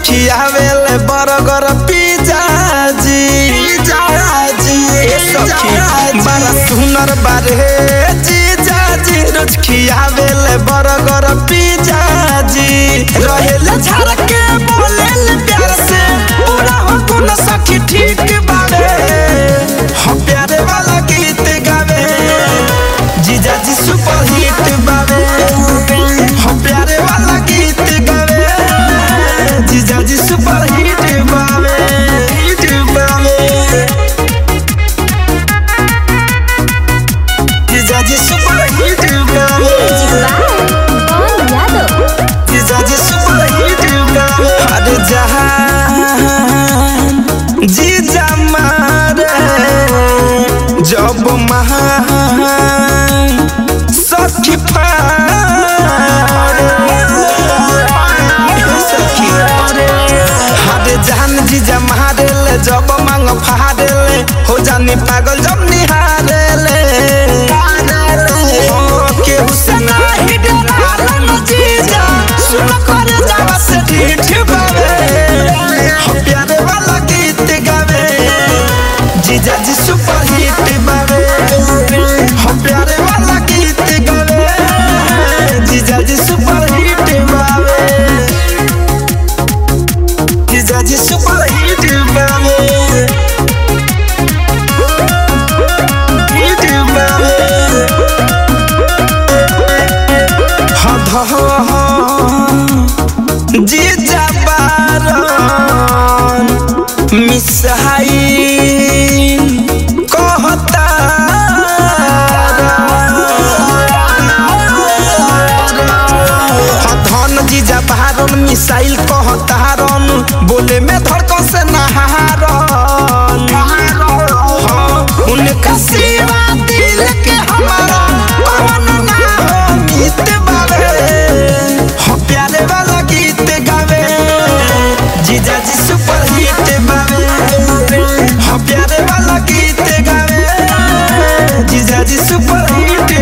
खियावेले burger pizza जी ए सखी बड़ा सुनर बारे जीजा जी रोज खियावेले बर्गर पिज्जा जी रहेले झाड़ के बोलेले प्यार से पूरा हो गुण सखी ठीक बारे हो प्यारे वाला गीत गावे जीजा जी सुपर हिट बावे हो प्यारे वाला गीत गावे जीजा जी सुपर हिट बावे हिट बावे जीजा जी सुपर हिट बावे कौन यादव जीजा जी सुपर हिट बावे अरे जहान जीजा मारे जब महान सखी सखी हारे जान जीजा मारे ले जब मांग फाड़े ले हो जानी पागल जब निहारे ले हो केहू से नाही डरालन जीजा सुन कर जावा से ठीक बावे हो प्यारे वाला गीत गावे जीजा जी सुपर हिट बावे हो प्यारे वाला गीत गावे जीजा जी सुपर हिट बावे जीजा जी सुपर हिट बावे हिट बावे जीजा बारन मिसहाई कहता धन जीजा बारन मिसाइल कहतारन बोले में धड़कन से नहारन हाँ, उनका सेवा दिल के हमारा कौन ना हो मित बावे हो प्यारे वाला गीत गावे जीजा जी सुपर हिट बावे हो प्यारे वाला गीत गावे जीजा जी सुपर हिट